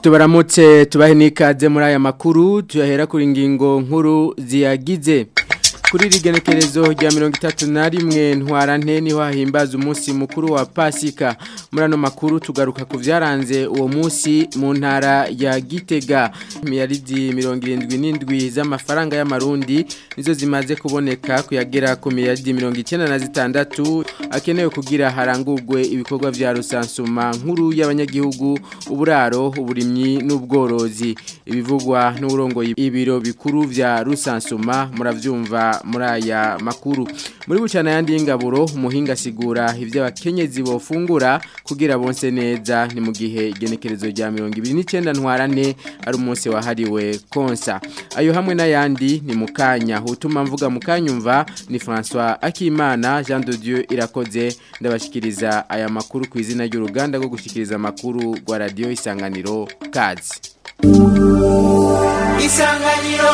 tubaramutse tubahe n'ikaze muri aya makuru tuyahera kuri ingingo nkuru ziyagize kuri rigenekerezo rya mirongo itatu na rimwe ntwarante niho hahimbaza umunsi mukuru wa pasika muri ano makuru tugaruka ku byaranze uwo munsi mu ntara ya gitega miliyaridi mirongo irindwi n'indwi z'amafaranga y'amarundi nizo zimaze kuboneka kuyagera ku miliyaridi mirongo icyenda na zitandatu akenewe kugira harangurwe ibikorwa bya rusansuma nkuru y'abanyagihugu uburaro uburimyi n'ubworozi ibivugwa n'uburongoye ibiro bikuru bya rusansuma murabyumva muri aya makuru muri bucana yandi y'ingaburo umuhinga asigura ibyo abakenyezi bofungura kugira bonse neza ni mu gihe igenekerezo rya mirongo ibiri n'icyenda ntwarane ari umunsi wahariwe konsa ayo hamwe n'ayandi ni mu kanya utuma mvuga mu kanyumva ni francois akimana jean de dieu irakoze ndabashyikiriza aya makuru ku izina ry'uruganda rwo gushyikiriza amakuru rwa radiyo isanganiro kazi isanganiro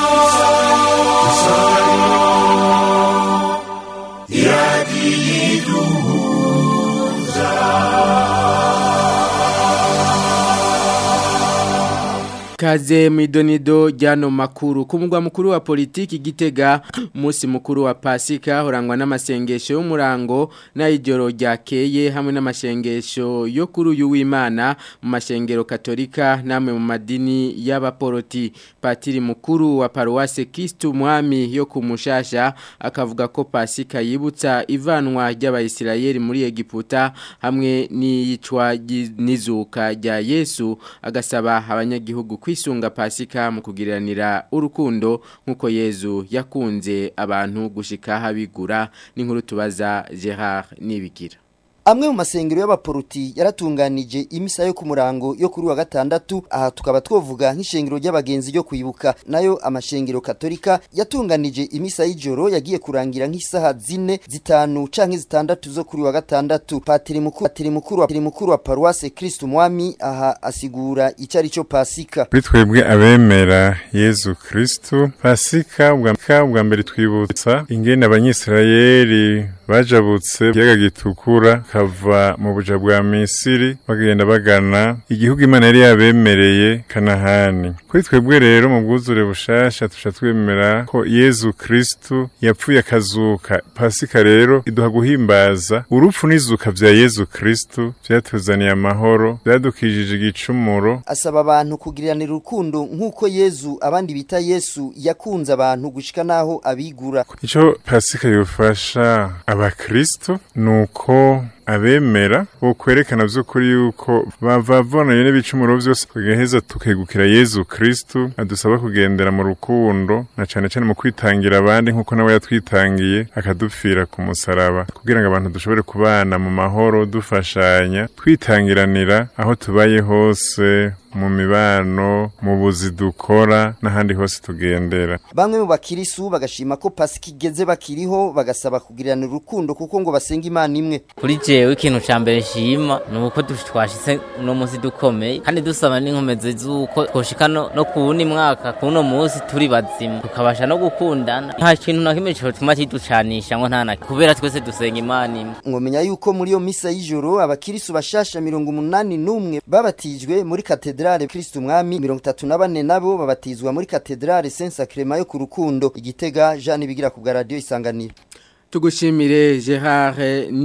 Kaze mwidonido jano makuru kumugwa mukuru wa politiki gitega musi mukuru wa pasika urangwa n'amasengesho y'umurango n'ijoro ryakeye hamwe n'amasengesho yo kuri uyu w'Imana mu mashengero katolika namwe mu madini y'abaporoti patiri mukuru wa paruwase Kristo mwami yo kumushasha akavuga ko pasika yibutsa ivanwa ry'abayisirayeli muri Egiputa hamwe n'iyicwa n'izuka rya Yesu agasaba abanyagihugu kwisunga pasika mu kugiriranira urukundo nk'uko yezu yakunze abantu gushika habigura n'inkuru tubaza Gerard Nibigira amwe mu masengero y'abaporuti yaratunganije imisa yo ku murango yo kuri wa gatandatu aha tukaba twovuga nk'ishengero ry'abagenzi ryo kwibuka nayo amashengero katolika yatunganije imisa y'ijoro yagiye kurangira nk'isaha zine zitanu canke zitandatu zo kuri wa gatandatu patiri mukuru patiri mukuru patiri mukuru wa paruwase Kristo mwami aha asigura ico ari cyo pasika kuri twebwe abemera Yezu Kristo pasika bwa mbere twibutsa ingene abanyisirayeli bajabutse ikiyaga gitukura kava mu buja bwa Misiri bagenda bagana igihugu Imana yari yabemereye Kanahani kuri twebwe rero mu bwuzure bushasha tusha twemera ko Yezu Kristo yapfuye akazuka pasika rero iduha guhimbaza urupfu n'izuka vya Yezu Kristo vyatuzaniye amahoro vyadukijije igicumuro asaba abantu kugiriranira urukundo nk'uko Yezu abandi bita Yesu yakunze abantu gushika naho abigura ico pasika yofasha abakristo nuko abemera bo kwerekana by'ukuri yuko bavavonanye n'ibicumuro byose tugaheza tukegukira Yezu Kristo adusaba kugendera mu rukundo na cane cane mu kwitangira abandi nkuko nawe yatwitangiye akadupfira ku musaraba kugira ngo abantu dushobore kubana mu mahoro dufashanya twitangiranira aho tubaye hose mu mibano mu buzi dukora n'ahandi hose tugendera bamwe mu bakirisu bagashima ko pasika igeze bakiriho bagasaba kugirana urukundo kuko ngo basenga imana imwe kuri jewe ikintu ca mbere nshima ni uko twashitse uno munsi dukomeye kandi dusaba n'inkomezi z'uko twoshika no ku wundi mwaka kuno munsi turi bazima tukabasha no gukundana nta kintu na kimwe cotuma kiducanisha ngo ntana kubera twese dusenga imana imwe mwomenya yuko muri iyo misa y'ijoro abakirisu bashasha mirongo umunani n'umwe babatijwe muri katedra katedrale Kristo mwami 34 nabo babatizwa muri katedrale Saint Sacrement yo ku rukundo igitega Jean bigira ku radio isanganiro Tugushimire Gerard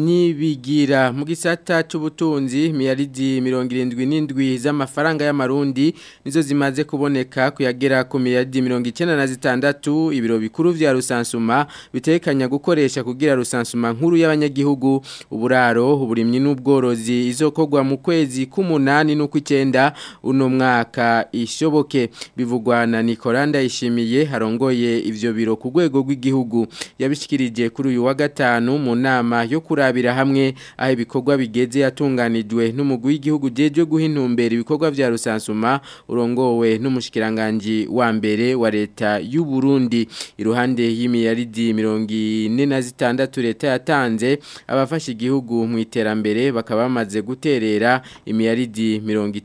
Nibigira mu gisata c'ubutunzi miliyaridi 77 z'amafaranga y'amarundi nizo zimaze kuboneka kuyagera ku miliyaridi 96 ibiro bikuru vya rusansuma bitekanya gukoresha kugira rusansuma nkuru y'abanyagihugu uburaro uburimyi n'ubworozi izokogwa mu kwezi k'umunani n'ukw'icenda uno mwaka ishoboke bivugwa na Nicolanda ishimiye harongoye ivyo biro ku rwego rw'igihugu yabishikirije kuri uyu wa gatanu mu nama yo kurabira hamwe aho ibikorwa bigeze yatunganijwe n'umugwi w'igihugu jeje guha intumbero ibikorwa vya rusansuma urongowe n'umushikiranganje wa mbere wa leta y'u Burundi iruhande y'imiliyaridi 46 leta yatanze abafasha igihugu mu iterambere bakaba bamaze guterera imiliyaridi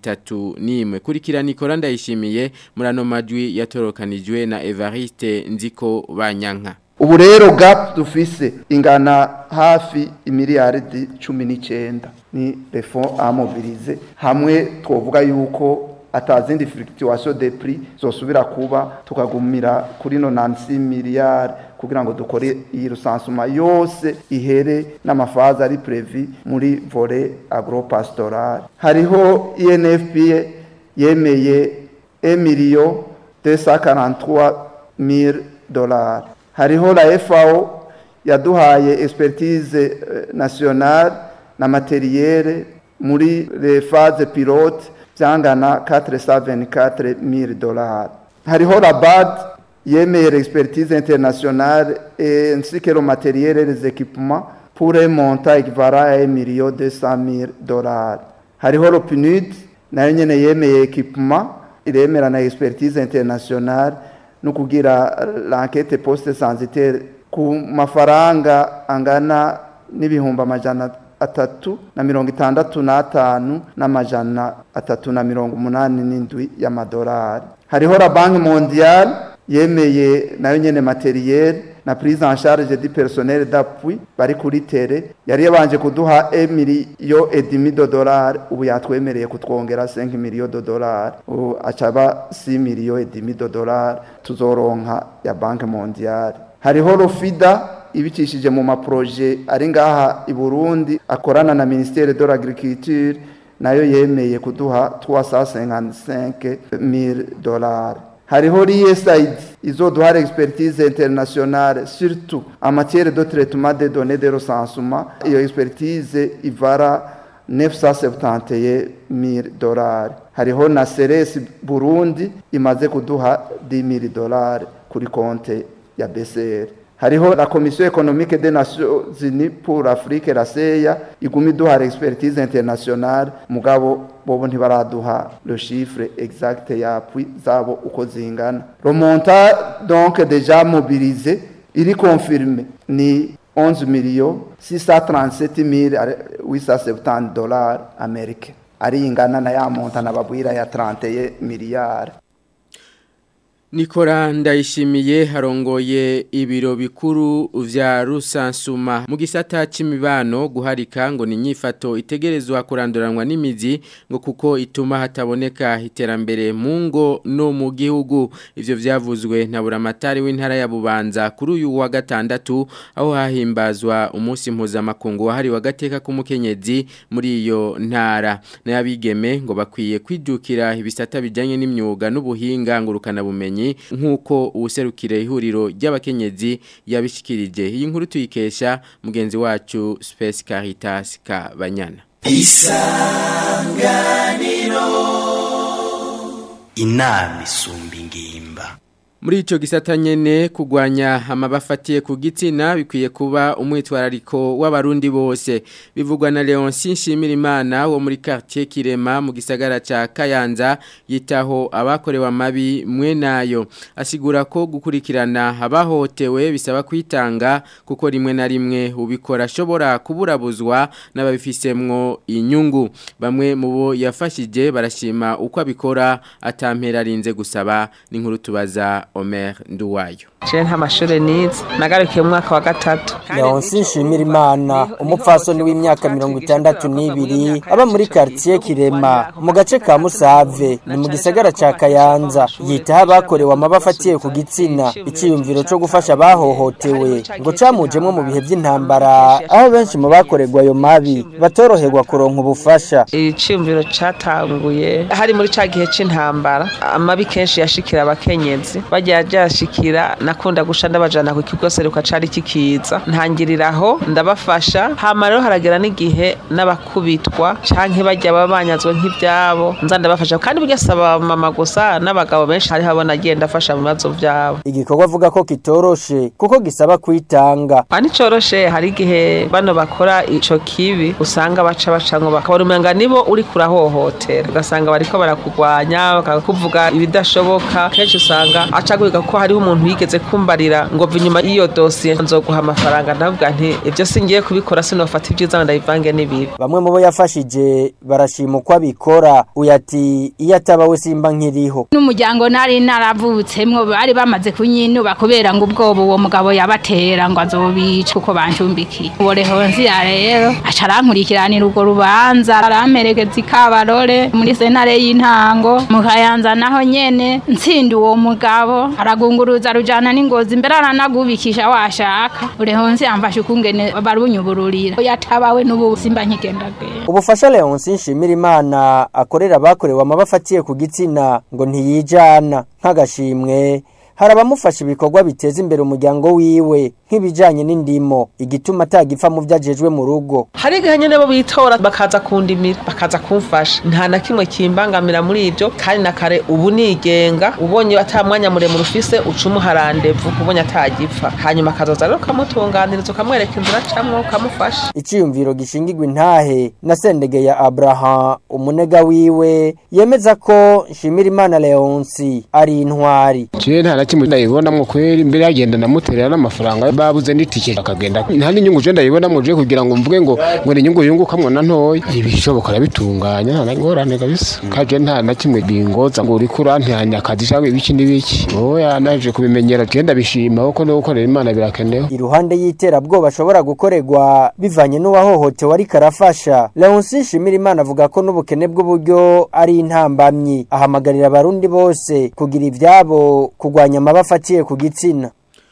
31 kurikira Nicola ndayishimiye muri ano majwi yatorokanijwe na Evariste Nziko Banyanka ubu rero gap dufise ingana hafi imiliyaridi cumi n'icyenda ni refo amobilize hamwe twavuga yuko atazindi fluctuation de prix zosubira kuba tukagumira kuri 96 miliyari kugira ngo dukore iyi rusansuma yose ihere n'amafaza ari previ muri volet agropastoral hariho INFPA yemeye 1 million 243 mille dollars hariho la FAO yaduhaye expertise eh, nationale na materiel muri les phases pilote byangana 424 mille dollars hariho la BAD yemeye l'expertise internationale et ainsi que le matériel et les équipements pour un montant équivalent à 1 million 200 000 dollars hariho le PNUD nayo nyene yemeye équipement iremera na expertise internationale no kugira l'enquête poste sanitaire ku mafaranga angana n'ibihumbi amajana atatu na mirongo itandatu n'atanu n'amajana atatu na mirongo umunani n'indwi y'amadolari hariho la banki mondiale yemeye nayo nyene materiel na prise en charge du personnel d'appui bari kuri tere yari yabanje kuduha 1 million et demi de dollars ubu yatwemereye kutwongera 5 million de dollars ubu acaba 6 million et demi de dollars tuzoronka ya banki mondiale hariho rofida ibicishije mu maproje ari ngaha i Burundi akorana na ministère de l'agriculture nayo yemeye kuduha 355 000 dollars hariho l'ISAID izoduha expertise internationale surtout en matière de traitement des données de recensement iyo expertise ivara 971 000 dollars hariho na Ceres Burundi imaze kuduha 10 000 dollars kuri konte ya BCR hariho la commission économique des nations unies pour l'afrique la seya iguma iduha expertise internationale mugabo bobo ntibaraduha le chiffre exact yapwi zabo uko zingana le montant donc déjà mobilisé iri confirmé ni 11 millions 637 870 dollars américains ari ingana na ya montant nababwira ya 31 miliyari Nikora ndayishimiye harongoye ibiro bikuru vya rusansuma mu gisata c'imibano guharika ngo ni nyifato itegerezwa kuranduranwa n'imizi ngo kuko ituma hataboneka iterambere mu ngo no mu gihugu ivyo vyavuzwe na buramatari w'intara ya Bubanza kuri uyu wa gatandatu aho hahimbazwa umunsi mpuzamakungu wahari wa gateka k'umukenyezi muri iyo ntara n'abigeme ngo bakwiye kwijukira ibisata bijanye n'imyuga n'ubuhinga ngurukana bumenyi nk'uko ubuserukire ihuriro ry'abakenyezi yabishikirije iyi nkuru tuyikesha mugenzi wacu Space Caritas Kabanyana isanganiro inama isumba ingimba Muri ico gisata nyene kugwanya amabafatiye ku gitsina bikwiye kuba umwitwarariko w'abarundi bose bivugwa na Leonci Nshimirimana wo muri quartier Kirema mu gisagara ca Kayanza yitaho abakorewe amabi mwe nayo asigura ko gukurikirana abahotewe bisaba kwitanga kuko rimwe na rimwe ubikora ashobora kuburabuzwa n'ababifisemwo inyungu bamwe mu bo yafashije barashima uko abikora atampera arinze gusaba n'inkuru tubaza Omer Nduwayo Je nta mashure nize nagarukiye mu mwaka wa gatatu Leonsi Nshimirimana umupfasoni w'imyaka mirongo itandatu n'ibiri aba muri quartier Kirema mu gace ka Musave ni mu gisagara ca Kayanza yitaho abakorewe amabafatiye ku gitsina iciyumviro co gufasha abahohotewe ngo camujemwo mu bihe by'intambara aho benshi mu bakorerwa ayo mabi batoroherwa kuronka ubufasha iciyumviro catanguye hari muri ca gihe c'intambara amabi kenshi yashikira abakenyezi bagiye ajashikira nakunda gusha ndabajana ku kigo seruka cari kikiza ntangiriraho ndabafasha hama rero haragera n'igihe n'abakubitwa canke bajya babanyazwe nk'ivyabo nza ndabafasha kandi burya saba mama gusa n'abagabo benshi hariho abo nagiye ndafasha mu bibazo vyabo igikorwa avuga ko kitoroshe kuko gisaba kwitanga ani coroshe hari igihe bano bakora ico kibi usanga baca bacango bakabona umenga nibo uri kurahohotera ugasanga bariko barakugwanya bakakuvuga ibidashoboka kenshi usanga aca acagwiga ko hariho umuntu yigeze kumbarira ngo mva inyuma y'iyo dosiye nzoguha amafaranga ndavuga nti ibyo singiye kubikora sinofata ibyiza ngo ndabivange n'ibibi bamwe mu bo yafashije barashima uko abikora uyu ati iyo ataba we simba nkiriho n'umuryango nari naravutsemwo bari bamaze kunyinuba kubera ngo ubwoba uwo mugabo yabatera ngo azobica kuko bancumbikiye uwo rehonsiya rero aca arankurikiranira urwo rubanza aramperekeza ikabarore muri sentare y'intango mu kayanza naho nyene ntsinda uwo mugabo aragunguruza rujana n'ingozi mbere aranagubikisha washaka urehonsiya amfashe ukungene barunyubururira yatabawe n'ubu simba nkigendagenda ubufasha leonsi nshimira imana akorera abakorewe amaba afatiye ku gitsina ngo ntiyijana nk'agashimwe hari abamufasha ibikorwa biteza imbere umuryango wiwe nk'ibijyanye n'indimo igituma atagipfa mu byo agejwe mu rugo hari igihe nyine bo bitora bakaza kundimira bakaza kumfasha nta na kimwe kimbangamira muri ibyo kandi na kare ubu nigenga ubonye ata mwanya muremure ufise uca umuha randevu ubonye atagipfa hanyuma akazoza rero ukamutunganiriza ukamwereka inzira acamwo ukamufasha icyiyumviro gishingirwa intahe na sendege ya abraham umunega wiwe yemeza ko nshimira imana leonsi ari intwari jewe nta na kimwe ndayibonamwo kweri mbere yagenda namuterera n'amafaranga babuze n'itike akagenda nta n'inyungu je ndayibonamwo je kugira ngo mvuge ngo ngo ni inyungu yungukamwo na ntoya ibishoboka arabitunganya nta ngorane kabisa kaje nta na kimwe bingoza ngo uriko urantihanya akazi cyangwa ibiki n'ibiki oya naje kubimenyera je ndabishima kuko no gukorera imana birakenewe iruhande y'iterabwoba ashobora gukorerwa bivanye n'uwahohotewe ariko arafasha leonsi nshimira imana avuga ko n'ubukene bw'uburyo ari intambamyi ahamagarira abarundi bose kugira ivyabo kurwanya amaba afatiye ku gitsina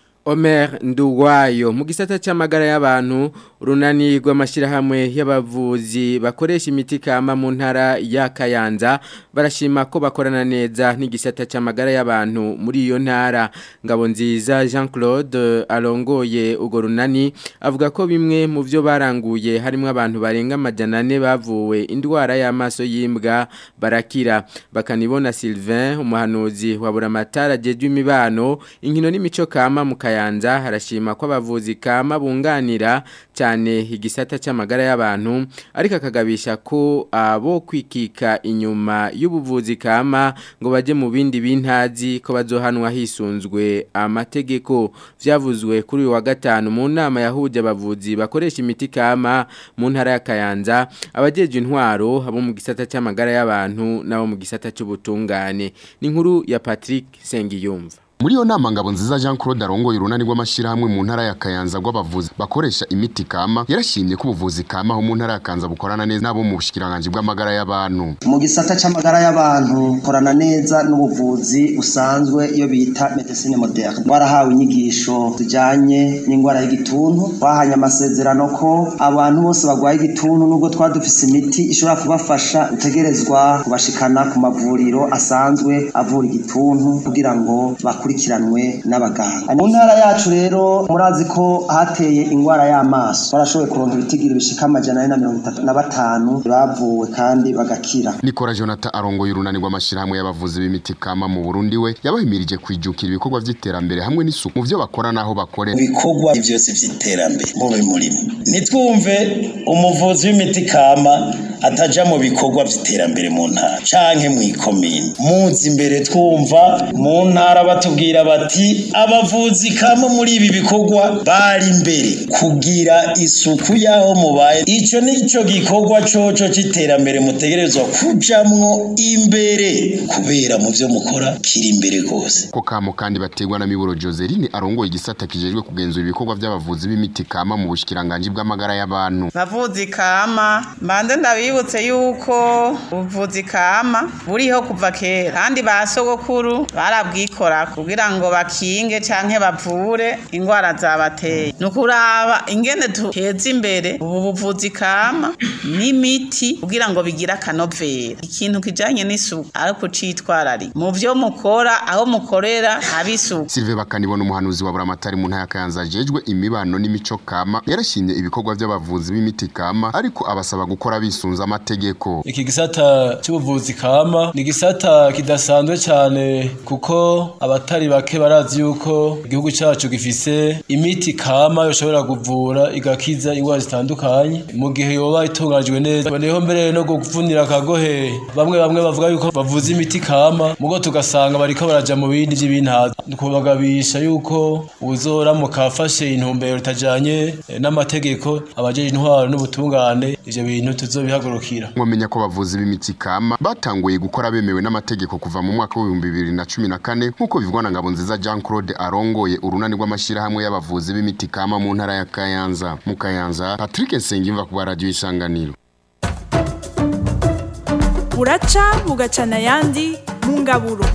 Omer Nduwayo mu gisata cy'amagara y'abantu runani rw'amashyirahamwe y'abavuzi bakoresha imiti kama mu ntara ya Kayanza barashima ko bakorana neza n'igisata cy'amagara y'abantu muri iyo ntara ngabo nziza Jean Claude arongoye ugo runani avuga ko bimwe mu byo baranguye harimo abantu barenga amajana ane bavuwe indwara y'amaso y'imbwa barakira bakanibona Sylvain umuhanuzi wa buramatara jejwe imibano inkino n'imico kama mu Kayanza Kayanza harashima ko abavuzi kama bunganira cyane igisata cy'amagara y'abantu ariko akagabisha ko abo kwikika inyuma y'ubuvuzi kama ngo baje mu bindi bintazi ko bazohanwa hisunzwe amategeko vyavuzwe kuri uyu wa gatanu mu nama yahuje abavuzi bakoresha imiti kama mu ntara ya Kayanza abajeje intwaro abo mu gisata cy'amagara y'abantu nabo mu gisata cy'ubutungane ni inkuru ya Patrick Sengiyumva muri iyo nama ngabo nziza Jean Claude arongoye urunani rw'amashyirahamwe mu ntara ya Kayanza rw'abavuzi bakoresha imiti kama yarashimye ko ubuvuzi kama ho mu ntara ya Kayanza bukorana neza nabo mu bushikiranganje bw'amagara y'abantu mu gisata c'amagara y'abantu korana neza n'ubuvuzi busanzwe iyo bita medicine moderne warahawe inyigisho zijanye n'ingwara y'igituntu bahanye amasezerano ko abantu bose bagwaye igituntu nubwo twadufise imiti ishobora kubafasha utegerezwa kubashikana ku mavuriro asanzwe avura igituntu kugira ngo bakurikiranwe n'abaganga mu ntara yacu rero murazi ko hateye ingwara y'amaso barashoboye kuronka ibitigira bishika amajana ane na mirongo itatu na batanu bavuwe kandi bagakira Nikora Jonathan arongoye urunani rw'amashyirahamwe y'abavuzi b'imiti kama mu Burundi we yabahimirije kwijukira ibikorwa vy'iterambere hamwe n'isuku mu vyo bakora naho bakorera ibikorwa byose vy'iterambere mube murimo nitwumve umuvuzi w'imiti kama ataja mu bikorwa vy'iterambere mu ntara canke mu ikomine muzi imbere twumva mu ntara batubwira bati abavuzi kama muri ibi bikorwa bari imbere kugira isuku yaho mubaye ico nico gikorwa coco c'iterambere mutegerezwa kujamwo imbere kubera mu vyo mukora kiri imbere gose ko kamo kandi bategwa na Miburo Joseline arongoye igisata kijejwe kugenzura ibikorwa by'abavuzi b'imiti kama mu bushikiranganje bw'amagara y'abantu bavuzi kama mbanze ndabibutse yuko ubuvuzi kama buriho kuva kera kandi ba sogokuru barabwikora kugira ngo bakinge canke bavure ingwara zabateye ni ukuraba ingene tuheza imbere ubu buvuzi kama n'imiti kugira ngo bigire akanovera ikintu kijanye n'isuku ariko citwarari mu vyo mukora aho mukorera abisuku Sylvain Bakanibona umuhanuzi wa Buramatari mu ntara ya Kayanza ajejwe imibano n'imico kama yarashimye ibikorwa by'abavuzi b'imiti kama ariko abasaba gukora bisunza amategeko iki gisata cy'ubuvuzi kama ni gisata kidasanzwe cyane kuko abatari abatari bake barazi yuko igihugu cyacu gifise imiti kama yoshobora kuvura igakiza indwara zitandukanye mu gihe yoba itunganijwe neza boneyeho mbere no kuvunira akagohe bamwe bamwe bavuga yuko bavuza imiti kama mugo tugasanga bariko baraja mu bindi by'ibintazi kubagabisha yuko uzoramuka afashe intumbero itajanye eh, n'amategeko abajeje intwaro n'ubutungane ivyo bintu tuzobihagurukira mwamenya ko abavuzi b'imiti kama batanguye gukora bemewe n'amategeko kuva mu mwaka w'ibihumbi bibiri na cumi na kane nk'uko bivugwa na Ngabonziza Jean Claude arongoye urunani rw'amashyirahamwe y'abavuzi b'imiti kama mu ntara ya Kayanza mu Kayanza Patrick Nsengimva ku radio isanganiro buraca bugacana ayandi mu ngaburo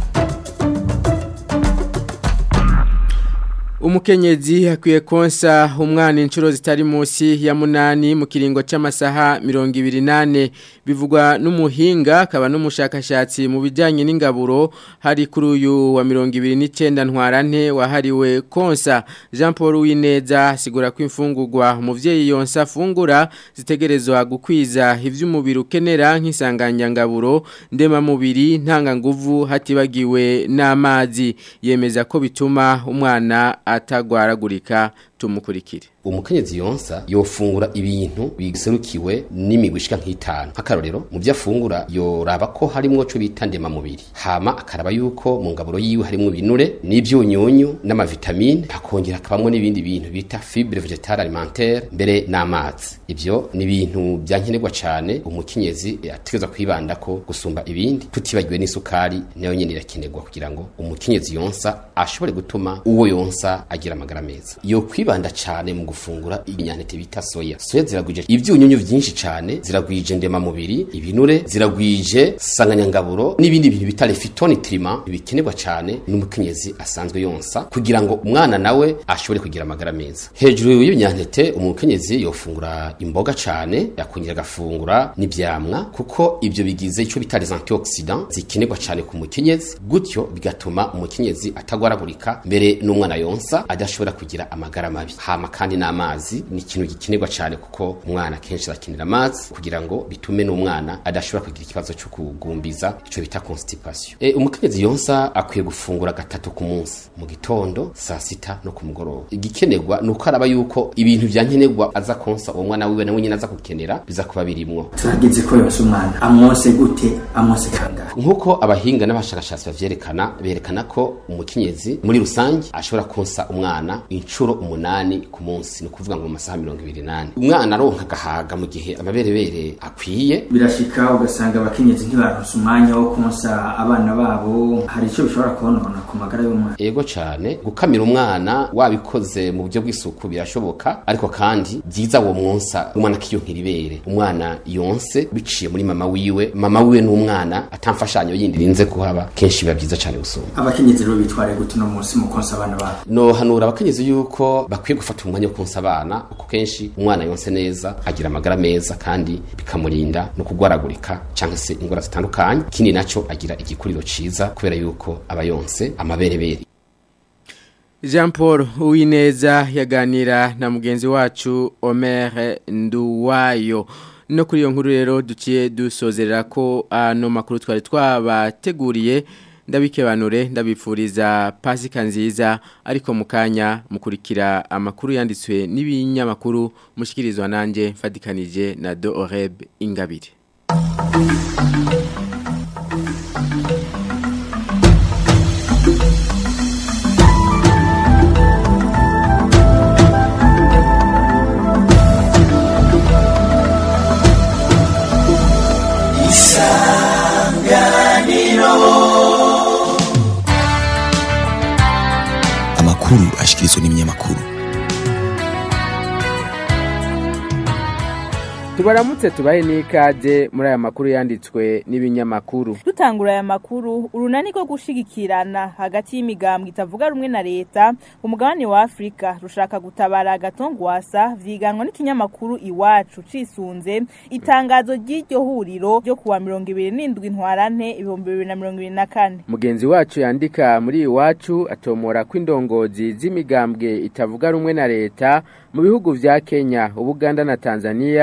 Umukenyezi akwiye konsa umwana inshuro zitari munsi ya munani mu kiringo c'amasaha 28 bivugwa n'umuhinga akaba n'umushakashatsi mu bijanye n'ingaburo hari kuri uyu wa 29 ntwarante wahariwe konsa Jean Paul Wineza sigura ko imfungurwa umuvyeyi yonsa afungura zitegerezwa gukwiza ivy'umubiri ukenera nk'isanganyangaburo ndema mubiri ntanga nguvu hatibagiwe n'amazi yemeza ko bituma umwana atagwaragurika tumukurikire umukenyezi yonsa yofungura ibintu biserukiwe n'imigwi ishika nk'itanu nk'akarorero mu byo afungura yoraba ko harimwo co bita ndema mubiri hama akaraba yuko mu ngaburo yiwe harimwo ibinure n'ivyunyunyu n'amavitamine hakongera akabamwo n'ibindi bintu bita fibre vegetale alimentaire mbere n'amazi ivyo ni ibintu byankenerwa cane umukenyezi ategerezwa kwibanda ko gusumba ibindi tutibagiwe n'isukari nayo nyene irakenerwa kugira ngo umukenyezi yonsa ashobore gutuma uwo yonsa agira amagara meza yo kwibanda cane mu gufungura ibinyantete bita soya soya ziragwije ivyunyunyu vyinshi cane ziragwije ndema mubiri ibinure ziragwije sanganyangaburo n'ibindi bintu bita phytonutriment bikenerwa cane n'umukenyezi asanzwe yonsa kugira ngo umwana nawe ashobore kugira amagara meza hejuru y'ibinyantete umukenyezi yofungura imboga cane yakongera agafungura n'ivyamwa kuko ivyo bigize ico bita les antioxidants zikenerwa cane ku mukenyezi gutyo bigatuma umukenyezi atagwaragurika mbere n'umwana yonsa adashobora kugira amagara mabi hama kandi n'amazi ni ikintu gikenerwa cyane kuko umwana kenshi akenera amazi kugira ngo bitume n'umwana adashobora kugira ikibazo cyo kugumbiza ico bita constipation e, umukenyezi yonsa akwiye gufungura gatatu ku munsi mu gitondo saa sita no ku mugoroba igikenerwa ni uko araba yuko ibintu vyankenerwa aza konsa uwo mwana wiwe nawe nyine aza gukenera biza kuba birimwo turageze ko yonsa umwana amwose gute amwose kangahe nk'uko abahinga n'abashakashatsi bavyerekana berekana ko umukenyezi muri rusange ashobora konsa umwana inshuro umunani ku munsi ni ukuvuga ngo mu masaha mirongo ibiri n'ane umwana aronka agahaga mu gihe amaberebere akwiye birashika ugasanga abakenyezi ntibaronse umwanya wo konsa abana babo hari icyo bishobora konona ku magara y'umwana yego cyane gukamira umwana wabikoze mu buryo bw'isuku birashoboka ariko kandi byiza uwo mwonsa umwana akiyonkera ibere umwana yonse biciye muri mama wiwe mama wiwe n'umwana atamfashanyo yindi rinze kuhaba kenshi biba byiza cyane gusoma abakenyezi rero bitware gute uno munsi mu konsa abana babo no hanura abakenyezi yuko bakwiye gufata umwanya wo konsa abana kuko kenshi umwana yonse neza agira amagara meza kandi bikamurinda no kugwaragurika cyangwa se ingwara zitandukanye ikindi naco agira igikuriro ciza kubera yuko aba yonse amaberebere Jean Paul Uwineza yaganira na mugenzi wacu Omer Nduwayo no kuri iyo nkuru rero duciye dusozerera ko ano makuru twari twabateguriye ndabikebanure ndabipfuriza pasika nziza ariko mu kanya mukurikira amakuru yanditswe n'ibinyamakuru mushyikirizwa nanjye mfatikanije na do oreb ingabire amakuru ashikirizwa n'ibinyamakuru tubaramutse tubahe n'ikaze muri aya makuru yanditswe n'ibinyamakuru dutangura aya makuru urunani rwo gushigikirana hagati y'imigambwe itavuga rumwe na leta umugabane wa afurika rushaka gutabara agatongwasa vyiganwa n'ikinyamakuru iwacu cisunze itangazo ry'iryo huriro ryo kuwa mirongo ibiri n'indwi ntwarante ibihumbi bibiri na mirongo ibiri na kane mugenzi wacu yandika muri iwacu atomora ko indongozi z'imigambwe itavuga rumwe na leta mu bihugu vya kenya ubuganda na tanzania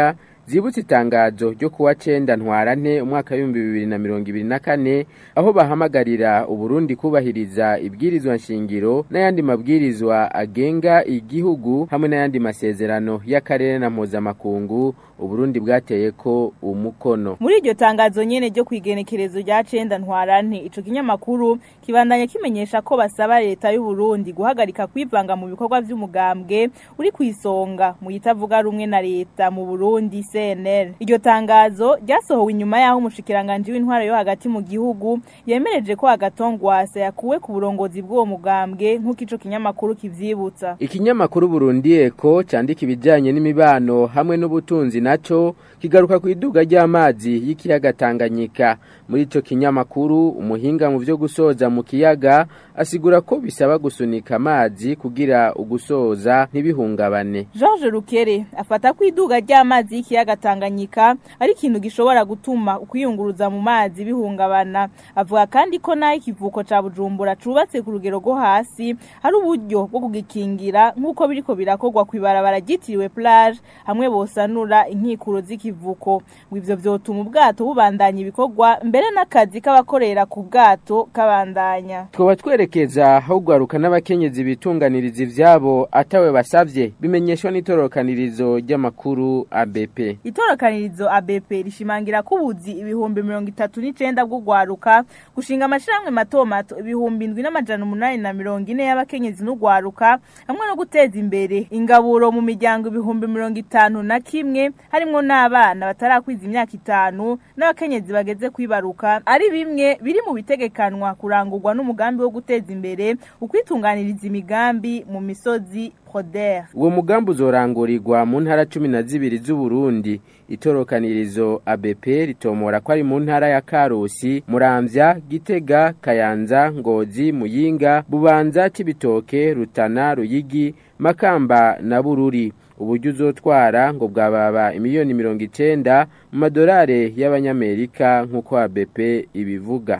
zibutse itangazo ryo kuwa cenda ntwarante umwaka w'ibihumbi bibiri na mirongo ibiri na kane aho bahamagarira uburundi kubahiriza ibwirizwa nshingiro n'ayandi mabwirizwa agenga igihugu hamwe n'ayandi masezerano y'akarere na mpuzamakungu uburundi bwateye ko umukono muri iryo tangazo nyene ryo kwigenekerezo rya cenda ntwarante ico kinyamakuru kibandanya kimenyesha ko basaba leta y'u Burundi guhagarika kwivanga mu bikorwa vy'umugambwe uri kwisonga mu yitavuga rumwe na leta mu Burundi CNL iryo tangazo ryasohowe inyuma yaho umushikiranganje w'intwaro yo hagati mu gihugu yemereje ko agatongwasa yakuwe ku burongozi bw'uwo mugambwe nk'uko ico kinyamakuru kivyibutsa ikinyamakuru Burundi Eko candika ibijanye n'imibano hamwe n'ubutunzi naco kigaruka ku iduga ry'amazi y'ikiyaga Tanganyika muri ico kinyamakuru umuhinga mu vyo gusoza mu kiyaga asigura ko bisaba gusunika amazi kugira ugusoza ntibihungabane George Rukere afata ko iduga ry'amazi y'ikiyaga Tanganyika ari ikintu gishobora gutuma ukwiyunguruza mu mazi bihungabana avuga kandi ko naho ikivuko ca Bujumbura cubatse ku rugero rwo hasi hari uburyo bwo kugikingira nk'uko biriko birakorwa kw'ibarabara ryitiriwe plage hamwe bosanura inkikuro z'ikivuko ngo ivyo vyotuma ubwato bubandanya ibikorwa mbere n'akazi k'abakorera ku bwato kabandanya twoba twerekeza aho gwaruka n'abakenyezi bitunganiriza ivyabo atawe basavye bimenyeshwa n'itorokanirizo ry'amakuru ABP itorokanirizo ABP rishimangira ko ubuzi ibihumbi mirongo itatu n'icenda bw'ugwaruka gushinga amashirahamwe mato mato ibihumbi indwi n'amajana umunani na mirongo ine y'abakenyezi n'ugwaruka hamwe no guteza imbere ingaburo mu miryango ibihumbi mirongo itanu na kimwe harimwo n'abana batarakwiza imyaka itanu n'abakenyezi bageze kwibaruka ari bimwe biri mu bitegekanwa kurangurwa n'umugambi wo guteza imbere ukwitunganiriza imigambi mu misozi Proder. Uwo mugambi uzorangurirwa mu ntara cumi na zibiri z'Uburundi. Itorokanirizo ABP ritomora ko ari mu ntara ya Karusi, Muramvya, Gitega, Kayanza, Ngozi, Muyinga, Bubanza, Cibitoke, Rutana, Ruyigi, Makamba na Bururi. Uburyo uzotwara ngo bwababa imiliyoni mirongo icenda mu madolari y'abanyamerika nk'uko ABP ibivuga.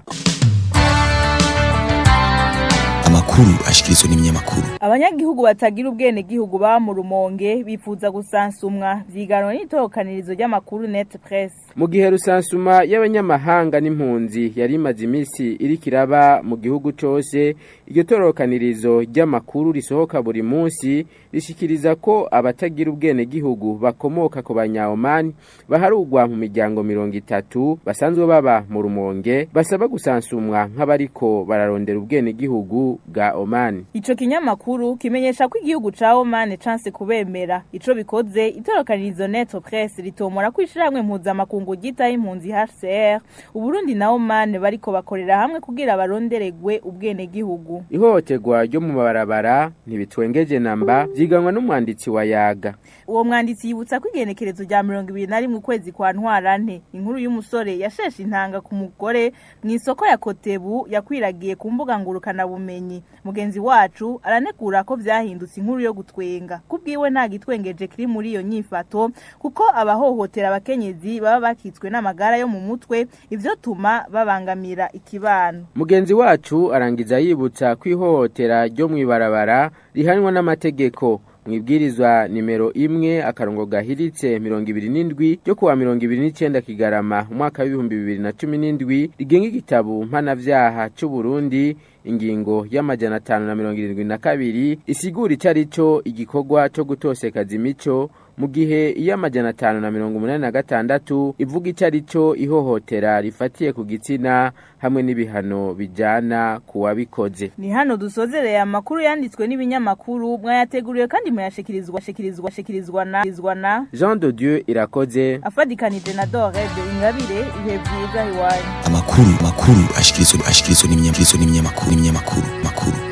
amakuru ashikirizwa n'ibinyamakuru abanyagihugu batagira ubwene gihugu ba mu rumonge bifuza gusansumwa vyiganwa n'itorokanirizo ry'amakuru net press mu gihe rusansuma y'abanyamahanga n'impunzi yari imaze iminsi iriko iraba mu gihugu cose iryo torokanirizo ry'amakuru risohoka buri munsi rishikiriza ko abatagira ubwene gihugu bakomoka ku banyaomani baharugwa mu miryango mirongo itatu basanzwe baba mu rumonge basaba gusansumwa nk'abariko bararondera ubwene gihugu bwa Oman. Ico kinyamakuru kimenyesha ko igihugu ca Oman chance kubemera. Ico bikoze itorokanirizo Neto Press ritomora kwishiramwe mpuzamakungu gita impunzi HCR. Uburundi na Oman bariko bakorera hamwe kugira baronderegwe ubwene gihugu. Ihohoterwa ryo mu mabarabara ntibitwengeje namba vyiganwa n'umwanditsi wa Yaga. Uwo mwanditsi yibutsa ko igenekerezo rya 2021 ukwezi kwa ntwarante inkuru y'umusore yasheshe intanga ku mugore mu isoko ya Kotebu yakwiragiye ku mbuga ngurukana bumenyi mugenzi wacu aranegura ko vyahindutse inkuru yo gutwenga kubwiwe nta gitwengeje kiri muri iyo nyifato kuko abahohotera abakenyezi baba bakitswe n'amagara yo mu mutwe ivyo tuma babangamira ikibano mugenzi wacu arangiza yibutsa ko ihohotera ryo mw'ibarabara rihanwa n'amategeko mwibwirizwa nimero imwe akarongo gahiritse mirongo ibiri n'indwi ryo kuwa mirongo ibiri n'icenda kigarama umwaka w'ibihumbi bibiri na cumi n'indwi rigenga igitabu mpanavyaha c'uburundi ingingo y'amajana atanu na mirongo irindwi na kabiri isigura ico arico igikorwa co gutosekaza imico mu gihe iyo amajana atanu na mirongo umunani na gatandatu ivuga ico arico ihohotera rifatiye ku gitsina hamwe n'ibihano bijana ku wabikoze ni hano dusozereye amakuru yanditswe n'ibinyamakuru mwayateguriwe kandi muyashikirizwa shikirizwa shikirizwa na shikirizwa na Jean de Dieu irakoze afadikanije na Dorebe Ingabire ibihe byiza iwanyu amakuru makuru ashikirizwa ashikirizwa n'ibinyamakuru n'ibinyamakuru n'ibinyamakuru makuru